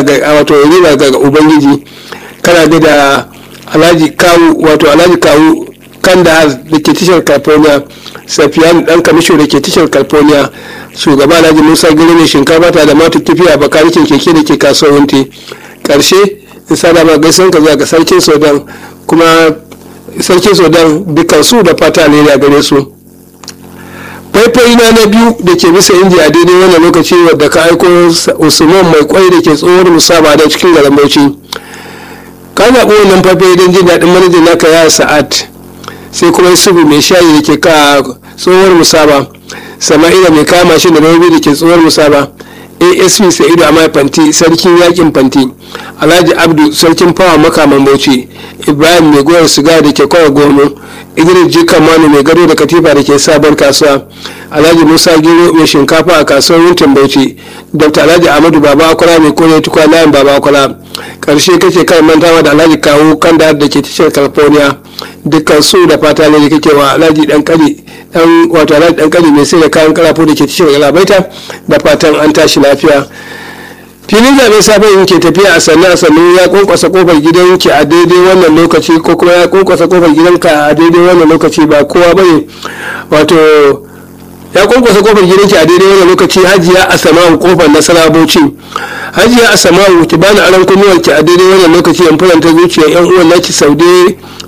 wato riba ga ubangiji kana ga da alhaji kawu wato alhaji kawu kandahar da ke tashar california safiyan dan kamisho da ke tashar california shugaba alhaji musa giri ne shinkafa ta da mata kifi a bakarikin keke da ke kasuwanci karshe in sada ma gaisan ka zuwa ga sarkin sudan kuma sarkin sudan dukkan su da fata ne da gare su faifai na na biyu da ke bisa inji a daidai wannan lokaci wadda ka aiko usman mai kwai da ke tsohon musaba da cikin garin bauchi ka zaɓi wannan faifai don jin daɗin manajan naka ya sa'ad sai kuma yusufu mai shayi da ke ka tsohuwar musaba sama'ila mai kama shi da rabi da ke tsohuwar musaba asp sa'idu a fanti sarkin yakin fanti alhaji abdu sarkin fawa makaman bauchi ibrahim mai goyar siga da ke kawai gono idris jikan manu mai gado da katifa da ke sabon kasuwa alhaji musa gero mai shinkafa a kasuwar yuntin bauchi dr alhaji ahmadu baba akwala mai kone tukwa layin baba akwala karshe kake kan mantawa da alhaji kawo kan da ke tashar california dukkan su da fata ne kake wa alhaji dan kali dan wato alhaji dan kali mai sai da kayan karafo da ke tashar galabaita da fatan an tashi lafiya filin zaɓen sabon yin ke tafiya a sannu a sannu ya kunkwasa kofar gidanki a daidai wannan lokaci ko kuma ya kunkwasa kofar gidanka a daidai wannan lokaci ba kowa bane wato ya kunkwasa kofar gidanki a daidai wannan lokaci hajiya a sama'u kofar nasara bauchi hajiya a sama'u ki bani aron kunnuwar ki a daidai wannan lokaci yan faranta zuciyar yan uwan naki saude